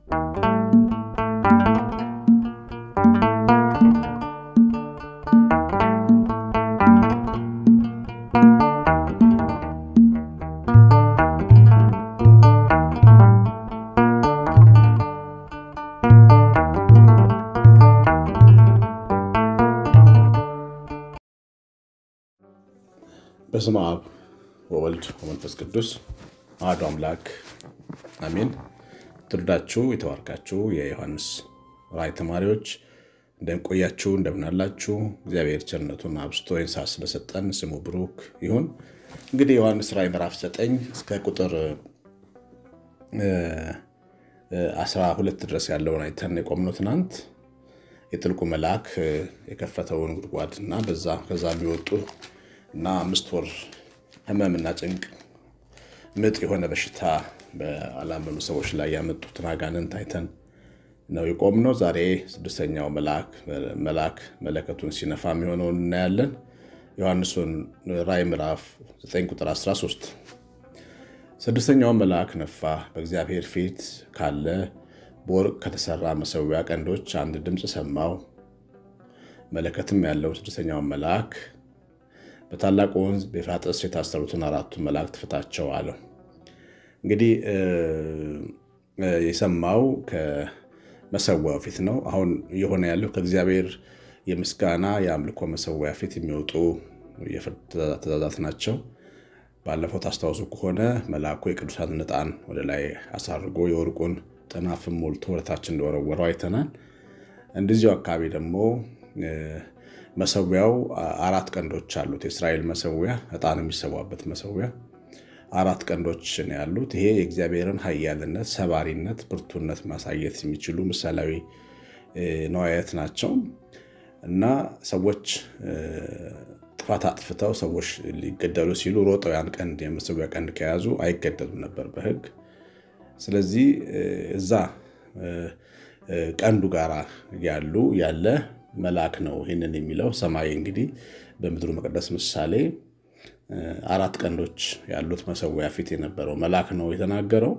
በስመ አብ ወወልድ ወመንፈስ ቅዱስ አሐዱ አምላክ አሜን። ትውልዳችሁ የተባረካችሁ የዮሐንስ ራእይ ተማሪዎች እንደምቆያችሁ እንደምናላችሁ፣ እግዚአብሔር ቸርነቱን አብዝቶ ይህን ሰዓት ስለሰጠን ስሙ ብሩክ ይሁን። እንግዲህ ዮሐንስ ራእይ ምዕራፍ 9 እስከ ቁጥር 12 ድረስ ያለውን አይተን የቆምነው ትናንት የጥልቁ መልአክ የከፈተውን ጉድጓድ እና በዛ ከዛ የሚወጡ እና አምስት ወር ህመምና ጭንቅ ምጥ የሆነ በሽታ በአላመኑ ሰዎች ላይ ያመጡትን አጋንንት አይተን ነው የቆምነው። ዛሬ ስድስተኛው መልአክ መለከቱን ሲነፋ የሚሆነውን እናያለን። ዮሐንስን ራእይ ምዕራፍ 9 ቁጥር 13 ስድስተኛው መልአክ ነፋ፣ በእግዚአብሔር ፊት ካለ በወርቅ ከተሰራ መሰዊያ ቀንዶች አንድ ድምፅ ሰማው። መለከትም ያለው ስድስተኛውን መልአክ በታላቁ ወንዝ በኤፍራጥስ የታሰሩትን አራቱን መላእክት ፍታቸው አለው። እንግዲህ የሰማው ከመሰዊያው ፊት ነው። አሁን እየሆነ ያለው ከእግዚአብሔር የምስጋና የአምልኮ መሰዊያ ፊት የሚወጡ የፍርድ ትእዛዛት ናቸው። ባለፈው ታስታውሱ ከሆነ መልአኩ የቅዱሳን ዕጣን ወደ ላይ አሳርጎ የወርቁን ጥናፍም ሞልቶ ወደታች እንደወረወረው አይተናል። እንደዚሁ አካባቢ ደግሞ መሰዊያው አራት ቀንዶች አሉት። የእስራኤል መሰዊያ ዕጣን የሚሰዋበት መሰዊያ አራት ቀንዶች ነው ያሉት። ይሄ የእግዚአብሔርን ኃያልነት፣ ሰባሪነት፣ ብርቱነት ማሳየት የሚችሉ ምሳሌያዊ ነዋያት ናቸው እና ሰዎች ጥፋት አጥፍተው ሰዎች ሊገደሉ ሲሉ ሮጠው ያን ቀንድ የመሰዊያ ቀንድ ከያዙ አይገደሉም ነበር በሕግ። ስለዚህ እዛ ቀንዱ ጋር ያሉ ያለ መልአክ ነው ይህንን የሚለው። ሰማይ እንግዲህ በምድሩ መቅደስ ምሳሌ አራት ቀንዶች ያሉት መሰዊያ ፊት የነበረው መልአክ ነው የተናገረው።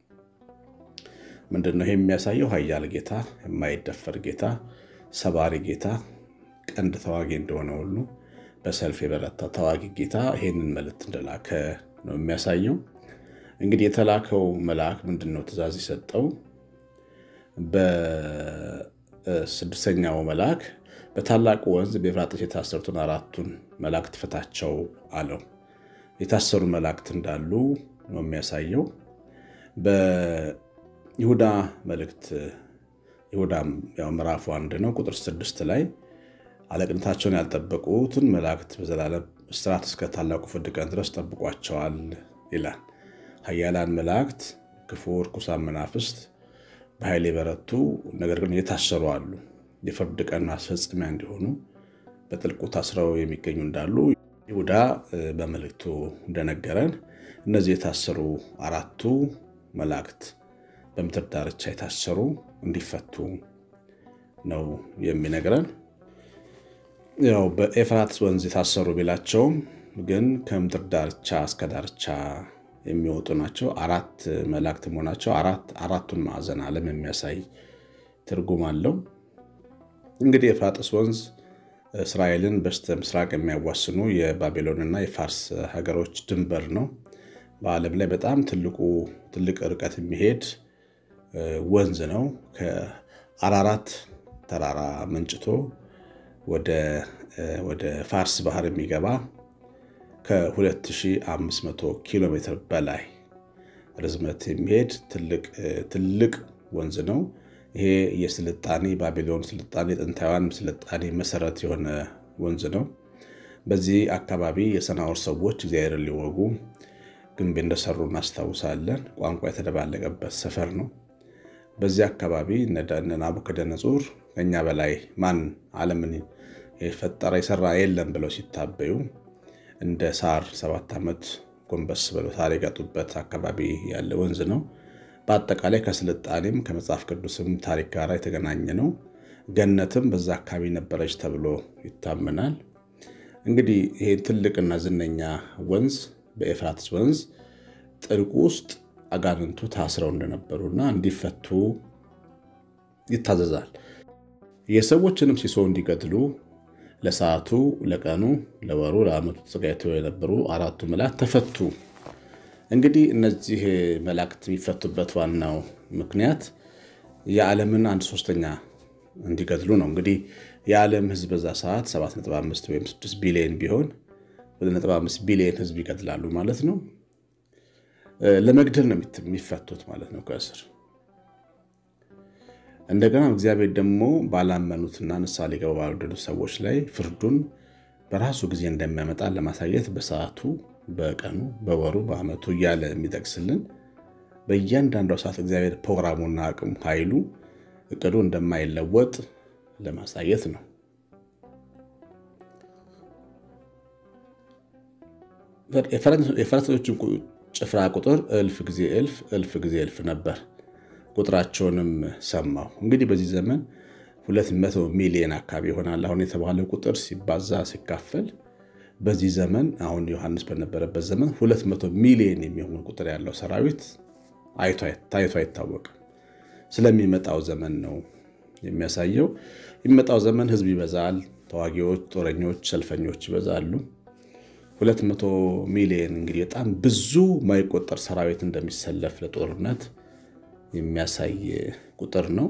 ምንድን ነው ይህ የሚያሳየው? ኃያል ጌታ፣ የማይደፈር ጌታ፣ ሰባሪ ጌታ፣ ቀንድ ተዋጊ እንደሆነ ሁሉ በሰልፍ የበረታ ተዋጊ ጌታ ይህንን መልእክት እንደላከ ነው የሚያሳየው። እንግዲህ የተላከው መልአክ ምንድን ነው ትእዛዝ የሰጠው? በስድስተኛው መልአክ በታላቁ ወንዝ በኤፍራጥስ የታሰሩትን አራቱን መላእክት ፍታቸው አለው። የታሰሩ መላእክት እንዳሉ ነው የሚያሳየው። በይሁዳ መልእክት ይሁዳ ምዕራፉ አንድ ነው ቁጥር ስድስት ላይ አለቅነታቸውን ያልጠበቁትን መላእክት በዘላለም እስራት እስከ ታላቁ ፍርድ ቀን ድረስ ጠብቋቸዋል ይላል። ኃያላን መላእክት፣ ክፉ ርኩሳን መናፍስት በኃይል የበረቱ ነገር ግን የታሰሩ አሉ። የፍርድ ቀን ማስፈጸሚያ እንዲሆኑ በጥልቁ ታስረው የሚገኙ እንዳሉ ይሁዳ በመልእክቱ እንደነገረን እነዚህ የታሰሩ አራቱ መላእክት በምድር ዳርቻ የታሰሩ እንዲፈቱ ነው የሚነግረን። ያው በኤፍራጥስ ወንዝ የታሰሩ ቢላቸውም ግን ከምድር ዳርቻ እስከ ዳርቻ የሚወጡ ናቸው። አራት መላእክት መሆናቸው አራቱን ማዕዘን ዓለም የሚያሳይ ትርጉም አለው። እንግዲህ የኤፍራጥስ ወንዝ እስራኤልን በስተ ምስራቅ የሚያዋስኑ የባቢሎንና የፋርስ ሀገሮች ድንበር ነው። በዓለም ላይ በጣም ትልቁ ትልቅ ርቀት የሚሄድ ወንዝ ነው። ከአራራት ተራራ መንጭቶ ወደ ፋርስ ባህር የሚገባ ከ2500 ኪሎ ሜትር በላይ ርዝመት የሚሄድ ትልቅ ወንዝ ነው። ይሄ የስልጣኔ ባቢሎን ስልጣኔ ጥንታውያን ስልጣኔ መሰረት የሆነ ወንዝ ነው። በዚህ አካባቢ የሰናዖር ሰዎች እግዚአብሔርን ሊወጉ ግንብ እንደሰሩ እናስታውሳለን። ቋንቋ የተደባለቀበት ሰፈር ነው። በዚህ አካባቢ እነ ናቡከደነጹር ከኛ በላይ ማን ዓለምን የፈጠረ የሰራ የለም ብለው ሲታበዩ እንደ ሳር ሰባት ዓመት ጎንበስ ብለው ሳር የጋጡበት አካባቢ ያለ ወንዝ ነው። በአጠቃላይ ከስልጣኔም ከመጽሐፍ ቅዱስም ታሪክ ጋር የተገናኘ ነው። ገነትም በዛ አካባቢ ነበረች ተብሎ ይታመናል። እንግዲህ ይሄ ትልቅና ዝነኛ ወንዝ በኤፍራጥስ ወንዝ ጥልቁ ውስጥ አጋንንቱ ታስረው እንደነበሩና እንዲፈቱ ይታዘዛል። የሰዎችንም ሲሶ እንዲገድሉ ለሰዓቱ፣ ለቀኑ፣ ለወሩ፣ ለዓመቱ ተዘጋጅተው የነበሩ አራቱ መላእክት ተፈቱ። እንግዲህ እነዚህ መላእክት የሚፈቱበት ዋናው ምክንያት የዓለምን አንድ ሶስተኛ እንዲገድሉ ነው። እንግዲህ የዓለም ሕዝብ በዛ ሰዓት 7.5 ወይም 6 ቢሊዮን ቢሆን 2.5 ቢሊዮን ሕዝብ ይገድላሉ ማለት ነው። ለመግደል ነው የሚፈቱት ማለት ነው ከእስር እንደገና እግዚአብሔር ደግሞ ባላመኑትና ንስሐ ሊገቡ ባልወደዱ ሰዎች ላይ ፍርዱን በራሱ ጊዜ እንደሚያመጣ ለማሳየት በሰዓቱ፣ በቀኑ፣ በወሩ፣ በዓመቱ እያለ የሚጠቅስልን በእያንዳንዷ ሰዓት እግዚአብሔር ፕሮግራሙና አቅሙ ኃይሉ እቅዱ እንደማይለወጥ ለማሳየት ነው። የፈረሰኞችን ጭፍራ ቁጥር እልፍ ጊዜ እልፍ እልፍ ጊዜ እልፍ ነበር። ቁጥራቸውንም ሰማሁ። እንግዲህ በዚህ ዘመን ሁለት መቶ ሚሊዮን አካባቢ ይሆናል አሁን የተባለው ቁጥር ሲባዛ ሲካፈል በዚህ ዘመን አሁን ዮሐንስ በነበረበት ዘመን ሁለት መቶ ሚሊዮን የሚሆን ቁጥር ያለው ሰራዊት ታይቶ አይታወቅም። ስለሚመጣው ዘመን ነው የሚያሳየው። የሚመጣው ዘመን ህዝብ ይበዛል፣ ተዋጊዎች፣ ጦረኞች፣ ሰልፈኞች ይበዛሉ። ሁለት መቶ ሚሊዮን እንግዲህ በጣም ብዙ ማይቆጠር ሰራዊት እንደሚሰለፍ ለጦርነት የሚያሳይ ቁጥር ነው።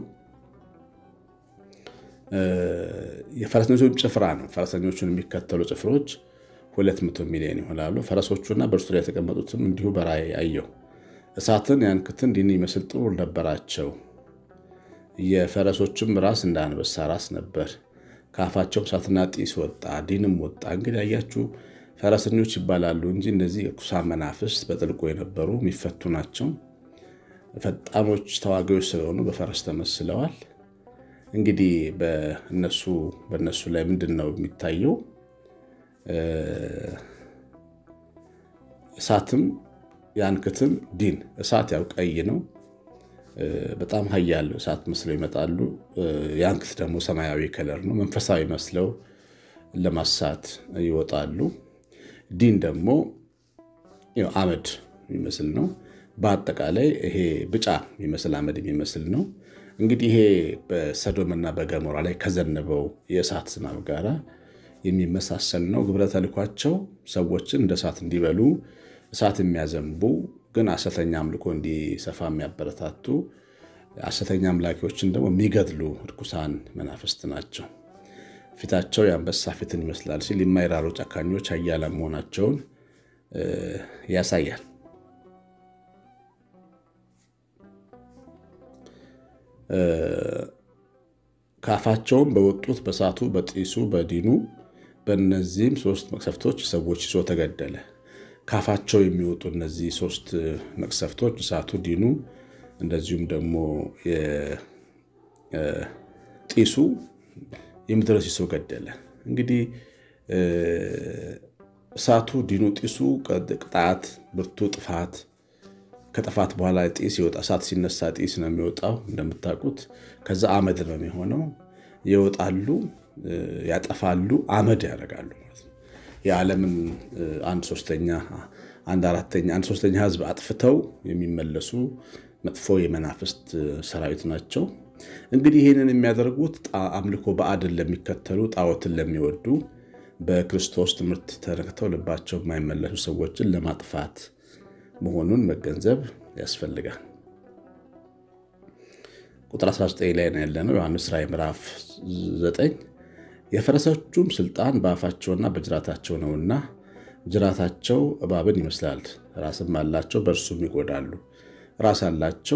የፈረሰኞቹ ጭፍራ ነው። ፈረሰኞቹን የሚከተሉ ጭፍሮች ሁለት መቶ ሚሊዮን ይሆናሉ። ፈረሶቹና በእርሱ ላይ የተቀመጡትም እንዲሁ በራእይ አየሁ። እሳትን ያንክትን ዲን ይመስል ጥሩር ነበራቸው። የፈረሶችም ራስ እንደ አንበሳ ራስ ነበር። ከአፋቸውም እሳትና ጢስ ወጣ፣ ዲንም ወጣ። እንግዲህ አያችሁ ፈረሰኞች ይባላሉ እንጂ እነዚህ ርኩሳን መናፍስት በጥልቁ የነበሩ የሚፈቱ ናቸው። ፈጣኖች ተዋጊዎች ስለሆኑ በፈረስ ተመስለዋል። እንግዲህ በእነሱ በእነሱ ላይ ምንድን ነው የሚታየው? እሳትም ያንክትም ዲን እሳት ያው ቀይ ነው። በጣም ኃያል እሳት መስለው ይመጣሉ። ያንክት ደግሞ ሰማያዊ ከለር ነው። መንፈሳዊ መስለው ለማሳት ይወጣሉ። ዲን ደግሞ አመድ የሚመስል ነው። በአጠቃላይ ይሄ ብጫ የሚመስል አመድ የሚመስል ነው። እንግዲህ ይሄ በሰዶምና በገሞራ ላይ ከዘነበው የእሳት ዝናብ ጋር የሚመሳሰል ነው። ግብረ ተልኳቸው ሰዎችን እንደ እሳት እንዲበሉ እሳት የሚያዘንቡ ግን ሐሰተኛ አምልኮ እንዲሰፋ የሚያበረታቱ ሐሰተኛ አምላኪዎችን ደግሞ የሚገድሉ እርኩሳን መናፍስት ናቸው። ፊታቸው የአንበሳ ፊትን ይመስላል ሲል የማይራሩ ጨካኞች ኃያላን መሆናቸውን ያሳያል። ከአፋቸውም በወጡት በእሳቱ በጢሱ በዲኑ በእነዚህም ሶስት መቅሰፍቶች ሰዎች ይዞ ተገደለ። ካፋቸው የሚወጡ እነዚህ ሶስት መቅሰፍቶች እሳቱ፣ ዲኑ እንደዚሁም ደግሞ ጢሱ የምድረ ሲሶ ገደለ። እንግዲህ እሳቱ፣ ዲኑ፣ ጢሱ ቅጣት፣ ብርቱ ጥፋት ከጥፋት በኋላ ጢስ ይወጣ። እሳት ሲነሳ ጢስ ነው የሚወጣው እንደምታውቁት። ከዛ አመድ ነው የሚሆነው። ይወጣሉ፣ ያጠፋሉ፣ አመድ ያደርጋሉ ማለት ነው። የዓለምን አንድ ሶስተኛ አንድ አራተኛ አንድ ሶስተኛ ህዝብ አጥፍተው የሚመለሱ መጥፎ የመናፍስት ሰራዊት ናቸው። እንግዲህ ይህንን የሚያደርጉት አምልኮ ባዕድን ለሚከተሉ ጣዖትን ለሚወዱ በክርስቶስ ትምህርት ተረክተው ልባቸው የማይመለሱ ሰዎችን ለማጥፋት መሆኑን መገንዘብ ያስፈልጋል። ቁጥር 19 ላይ ነው ያለነው። ዮሐንስ ራዕይ ምዕራፍ 9 የፈረሶቹም ስልጣን በአፋቸውና በጅራታቸው ነውና ጅራታቸው እባብን ይመስላል፣ ራስም አላቸው፣ በእርሱም ይጎዳሉ። ራስ አላቸው፣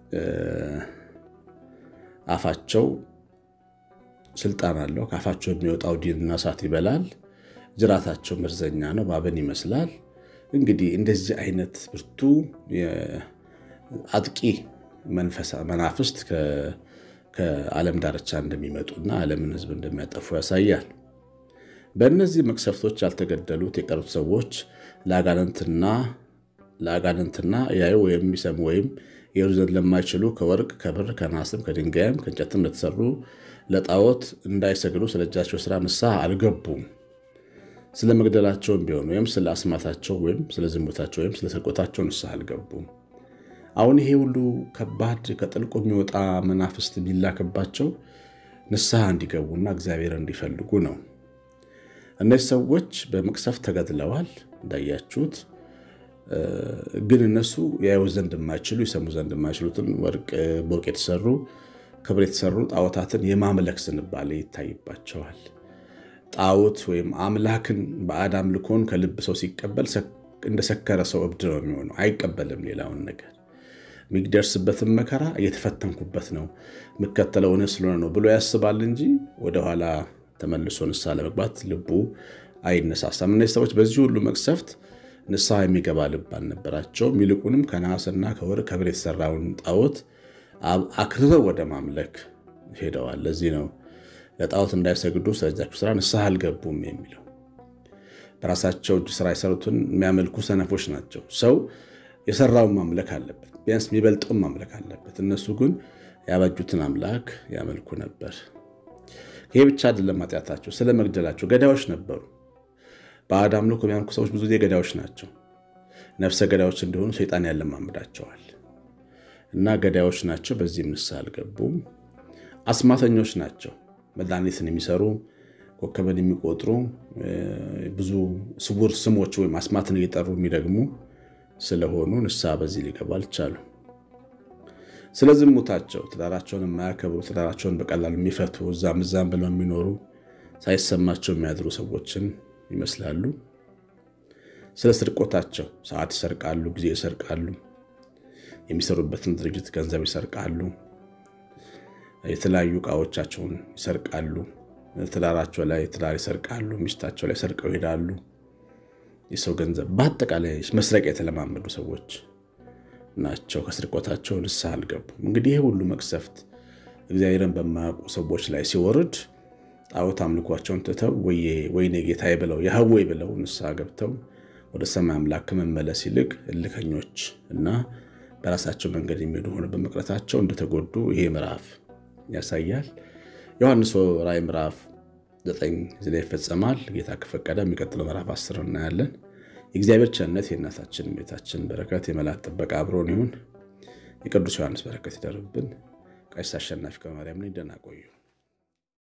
አፋቸው ስልጣን አለው። ከአፋቸው የሚወጣው ዲንና እሳት ይበላል። ጅራታቸው መርዘኛ ነው፣ እባብን ይመስላል። እንግዲህ እንደዚህ አይነት ብርቱ አጥቂ መናፍስት ከዓለም ዳርቻ እንደሚመጡና ዓለምን ሕዝብ እንደሚያጠፉ ያሳያል። በእነዚህ መቅሰፍቶች ያልተገደሉት የቀሩት ሰዎች ለአጋንንትና ለአጋንንትና ያዩ ወይም የሚሰሙ ወይም የሩ ዘንድ ለማይችሉ ከወርቅ ከብር ከናስም ከድንጋይም ከእንጨትም ለተሰሩ ለጣዖት እንዳይሰግዱ ስለ እጃቸው ስራ ንስሐ አልገቡም። ስለ መግደላቸውም ቢሆን ወይም ስለ አስማታቸው ወይም ስለ ዝሙታቸው ወይም ስለ ስርቆታቸው ንስሐ አልገቡም። አሁን ይሄ ሁሉ ከባድ ከጥልቁ የሚወጣ መናፍስት የሚላክባቸው ንስሐ እንዲገቡና እግዚአብሔር እንዲፈልጉ ነው። እነዚህ ሰዎች በመቅሰፍት ተገድለዋል እንዳያችሁት። ግን እነሱ ያዩ ዘንድ የማይችሉ ይሰሙ ዘንድ የማይችሉትን ወርቅ በወርቅ የተሰሩ ክብር የተሰሩ ጣዖታትን የማምለክ ዝንባሌ ይታይባቸዋል። ጣዖት ወይም አምላክን ባዕድ አምልኮን ከልብ ሰው ሲቀበል እንደሰከረ ሰው እብድ ነው የሚሆነው። አይቀበልም ሌላውን ነገር የሚደርስበትን መከራ እየተፈተንኩበት ነው የምከተለው እውነት ስለሆነ ነው ብሎ ያስባል እንጂ ወደኋላ ተመልሶ ንስሐ ለመግባት ልቡ አይነሳሳም። እነዚህ ሰዎች በዚህ ሁሉ መቅሰፍት ንስሐ የሚገባ ልብ አልነበራቸውም። ይልቁንም ከነሐስና ከወርቅ ከብር የተሰራውን ጣዖት አክርረው ወደ ማምለክ ሄደዋል። ለዚህ ነው ለጣዖት እንዳይሰግዱ ስለዚያችሁ ስራ ንስሐ አልገቡም የሚለው። በራሳቸው እጅ ስራ የሰሩትን የሚያመልኩ ሰነፎች ናቸው። ሰው የሰራውን ማምለክ አለበት፣ ቢያንስ የሚበልጠውን ማምለክ አለበት። እነሱ ግን ያበጁትን አምላክ ያመልኩ ነበር። ይሄ ብቻ አይደለም ኃጢአታቸው፣ ስለ መግደላቸው ገዳዮች ነበሩ። ባዕድ አምልኮ የሚያመልኩ ሰዎች ብዙ ጊዜ ገዳዮች ናቸው። ነፍሰ ገዳዮች እንዲሆኑ ሰይጣን ያለማምዳቸዋል እና ገዳዮች ናቸው። በዚህም ንስሐ አልገቡም። አስማተኞች ናቸው። መድኃኒትን የሚሰሩ ኮከብን የሚቆጥሩ ብዙ ስውር ስሞች ወይም አስማትን እየጠሩ የሚደግሙ ስለሆኑ ንስሐ በዚህ ሊገቡ አልቻሉ። ስለ ዝሙታቸው ትዳራቸውን የማያከብሩ ትዳራቸውን በቀላሉ የሚፈቱ እዛም እዛም ብለው የሚኖሩ ሳይሰማቸው የሚያድሩ ሰዎችን ይመስላሉ። ስለ ስርቆታቸው ሰዓት ይሰርቃሉ፣ ጊዜ ይሰርቃሉ፣ የሚሰሩበትን ድርጅት ገንዘብ ይሰርቃሉ፣ የተለያዩ ዕቃዎቻቸውን ይሰርቃሉ፣ ትዳራቸው ላይ ትዳር ይሰርቃሉ፣ ሚስታቸው ላይ ሰርቀው ይሄዳሉ። የሰው ገንዘብ በአጠቃላይ መስረቅ የተለማመዱ ሰዎች ናቸው። ከስርቆታቸው ንስሐ አልገቡም። እንግዲህ ይህ ሁሉ መቅሰፍት እግዚአብሔርን በማያውቁ ሰዎች ላይ ሲወርድ ጣዖት አምልኳቸውን ትተው ወይኔ ጌታዬ ብለው ያህዌ ብለው ንስሐ ገብተው ወደ ሰማይ አምላክ ከመመለስ ይልቅ እልከኞች እና በራሳቸው መንገድ የሚሄዱ ሆነ በመቅረታቸው እንደተጎዱ ይሄ ምዕራፍ ያሳያል። ዮሐንስ ራእይ ምዕራፍ ዘጠኝ እዚህ ላይ ይፈጸማል። ጌታ ከፈቀደ የሚቀጥለው ምዕራፍ አስር እናያለን። የእግዚአብሔር ቸርነት የእናታችን ቤታችን በረከት የመላእክት ጥበቃ አብሮን ይሁን። የቅዱስ ዮሐንስ በረከት ይደርብን። ቀሲስ አሸናፊ ከማርያም ነኝ። ደህና ቆዩ።